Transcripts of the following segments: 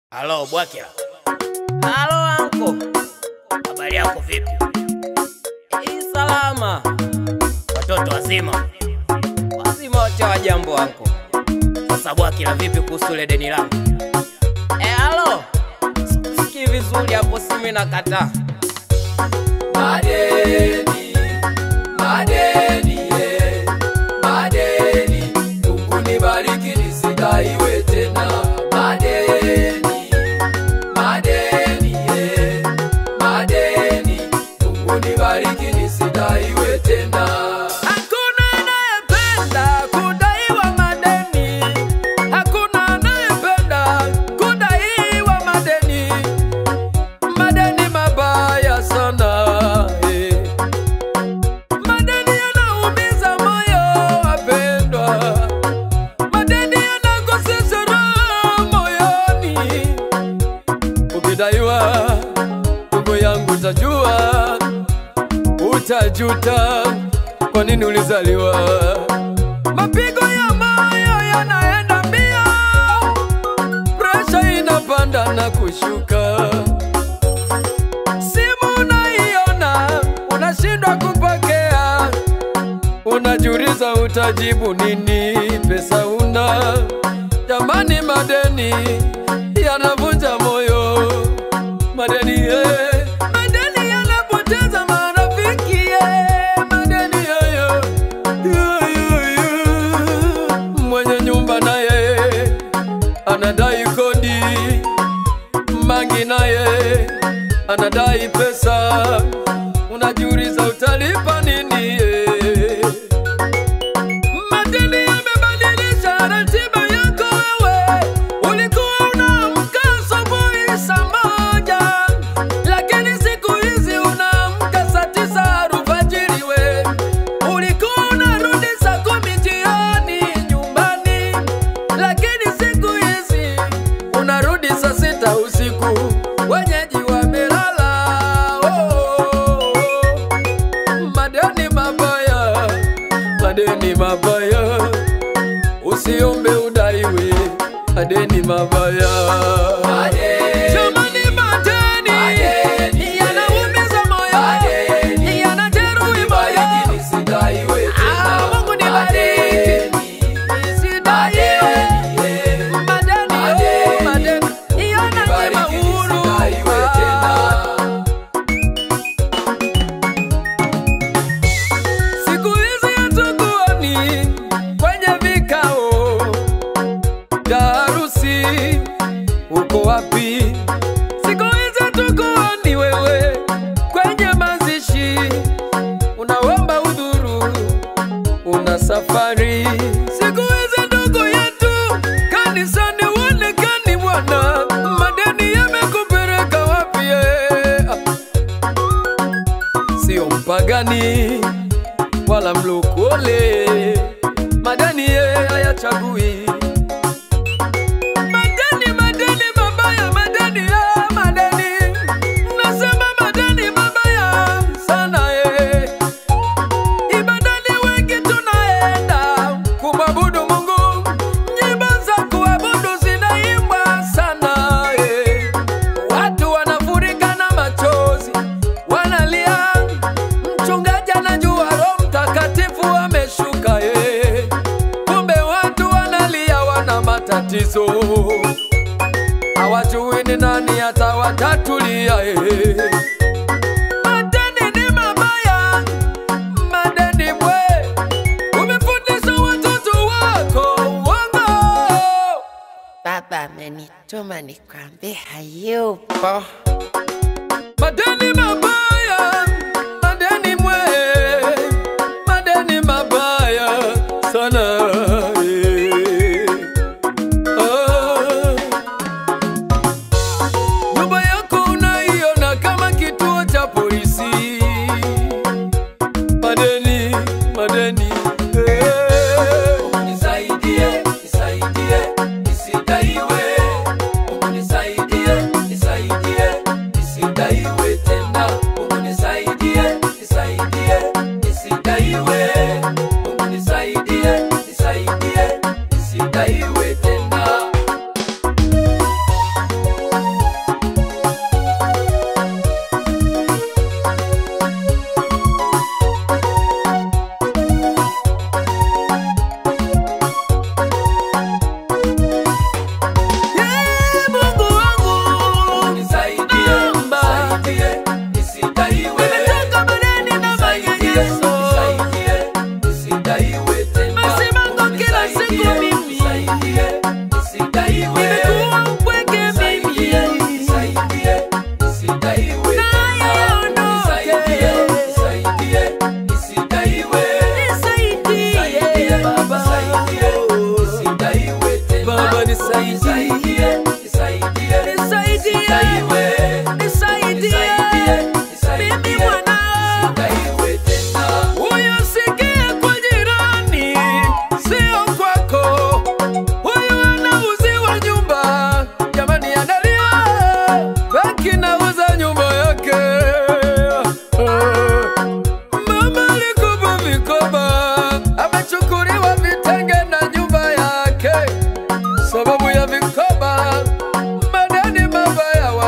Halo Bwakila. Halo anko. Habari yako vipi? Hii salama. Watoto wazima? Wazima wote wa jambo anko. Sasa Bwakila, vipi kuhusu ile deni langu? Eh, halo. Sikii vizuri hapo simu inakataa. Madeni, madeni, eh, madeni, Mungu nibariki nisidaiwe tena. Madeni, madeni, eh, madeni, Mungu nibariki nisidaiwe tena. Hakuna anayependa kudaiwa madeni. Hakuna anayependa kudaiwa madeni. Madeni mabaya sana. eh. Madeni yanaumiza moyo wapendwa. Madeni yanakosesha raha moyoni. Ukidaiwa ndugu yangu, utajua utajuta kwa nini ulizaliwa. Mapigo ya moyo yanaenda mbio, presha inapanda na kushuka. Simu unaiona unashindwa kupokea, unajiuliza utajibu nini, pesa una. Jamani, madeni yanavunja moyo, madeni eh. Madeni yanapoteza marafiki eh. Madeni yoyo mwenye nyumba naye anadai kodi, mangi naye anadai pesa, unajiuliza utalipa nini? eh. Madeni yamebadilisha ratiba yako wewe. Ulikuwa unaamka asubuhi saa moja, lakini siku hizi unaamka saa tisa alfajiri we. Ulikuwa unarudi saa kumi jioni nyumbani, lakini siku hizi unarudi saa sita usiku. Wenyeji wamelala. Oh, madeni mabaya, madeni mabaya, usiombe udaiwe, madeni mabaya. Madeni, Jamani, madeni Madeni, yanaumiza moyo, madeni, yanajeruhi nibariki moyo. nisidaiwe tena. Ah, Mungu nibariki. Madeni, Nisidaiwe. madeni, eh, Madeni, oh, madeni, yananyima nibariki uhuru. nisidaiwe tena. Siku hizi hatukuoni kwenye vikao vya harusi, uko wapi? Siku hizi hatukuoni wewe kwenye mazishi, unaomba udhuru, una safari. Siku hizi ndugu yetu kanisani uonekani Bwana, madeni yamekupeleka wapi? eh? sio mpagani wala mlokole, madani ye hayachagui. Madeni, madeni mabaya, madeni ya madeni, nasema madeni mabaya sana ye. Ibadani wengi tunaenda kumwabudu Mungu, nyimbo za kuabudu zinaimbwa sana ye. Watu wanafurika na machozi, wanalia. Mchungaji anajua Roho Mtakatifu ameshuka ye. Kumbe watu wanalia, wana matatizo, hawajui ni nani atawatatulia ye. Madeni ni mabaya, madeni bwe, umefundisha watoto wako uongo. Baba amenituma nikwambie hayupo. Madeni mabaya, madeni mwe, madeni mabaya sana. eh. Ah. Nyumba yako unaiona kama kituo cha polisi. Madeni, madeni. eh. Nisaidie, nisaidie, nisidaiwe. Mungu nisaidie, nisaidie, nisidaiwe tena. Mungu nisaidie.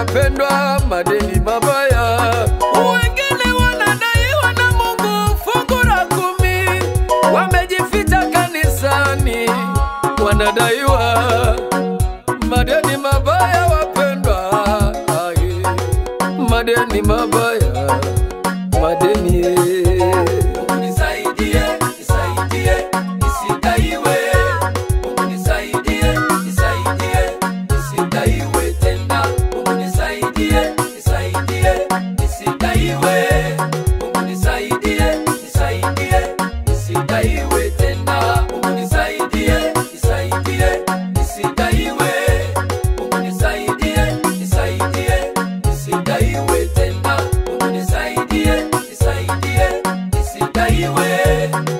wapendwa, madeni mabaya. Wengine wanadaiwa na Mungu fungu la kumi, wamejificha kanisani, wanadaiwa madeni mabaya, wapendwa, ai, madeni mabaya, madeni eh. Mungu nisaidie, nisaidie, nisidaiwe. Mungu nisaidie, nisaidie, nisidaiwe tena. Mungu nisaidie, nisaidie, nisidaiwe. Mungu nisaidie, nisaidie, nisidaiwe tena. Mungu nisaidie, nisaidie, nisidaiwe. Mungu nisaidie, nisaidie, nisidaiwe tena. Mungu nisaidie, nisaidie, nisidaiwe.